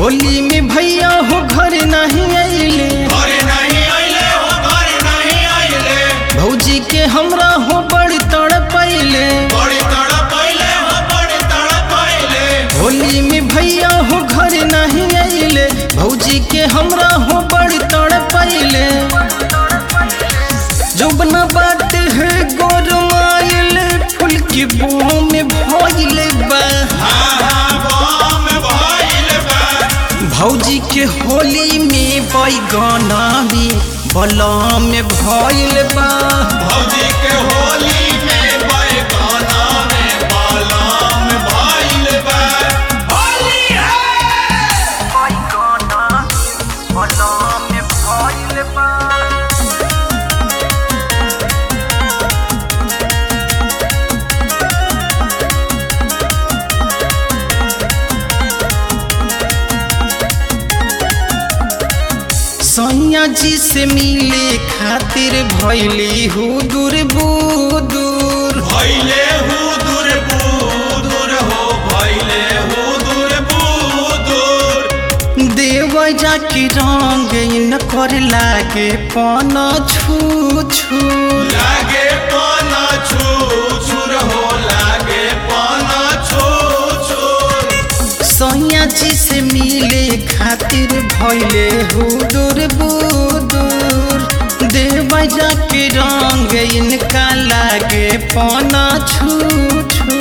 होली में भैया हो घर नहीं अइले घरे नहीं आइले हो घरे नहीं आइले भौजी के हमरा हो बड़ी तड़पैले बड़ी तड़प आइले हो बड़ी तड़प आइले होली में भैया हो घर नहीं अइले भौजी के हमरा हो बड़ी तड़पैले जोबना बात है गोरमाइल फूल की बूम में भइले बा हाँ हाँ बम भइल बा भौजी के होली में बैगना में बलम में भइल बा भौजी के होली में बैगाना में बालाम भइल बा होली है सैया जी से मिले खातिर भैली हूँ दूर बुदूर भइले हु दूर बुदूर हो भइले हु दूर बुदूर देव जाके रंग इन कर लागे पन छू छू लागे पाना छू छुर हो लागे पाना छू छू सैया जी से मिले खातिर भैले हूँ दूर बुदूर देव जाके रंग इनका लागे पन छू छू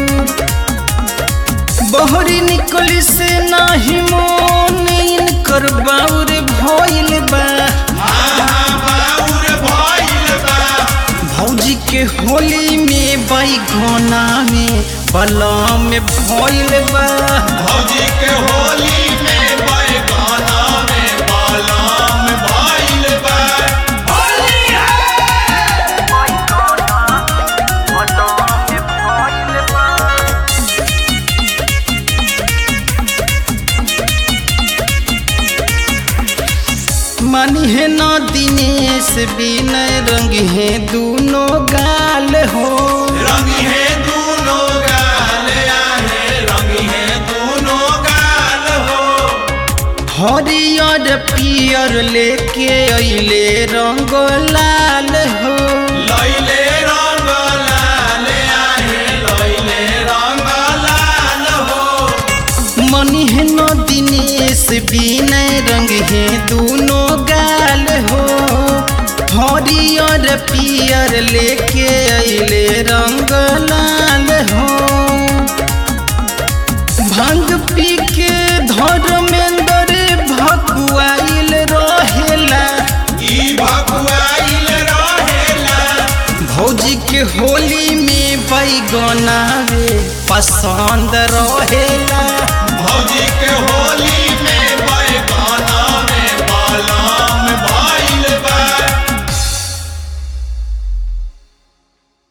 बहरी निकली से नाही मोन इनकर बाउर भइल बा बाउर भइल बा भौजी के होली में बैगना में बलम में भइल बा भौजी के होली में बैगाना में बालाम भइल बा होली है मानी है न दिनेश बिनय रंग है दूनो गाल हो रंग है दोनों गाल आहे रंग है दोनों गाल हो हरियर पियर लेके अइले रंग लाल हो लैले रंग लाल आहे लैले रंग लाल हो मनी है न दिनेश बिनय रंग है दूनो गाल हो हरियर पियर लेके अइले रंग लाल हो भांग पी के धर्मेंद्र भकुआइल रहेला ई भकुआइल रहेला भौजी के होली में बैगना रे पसंद रहेला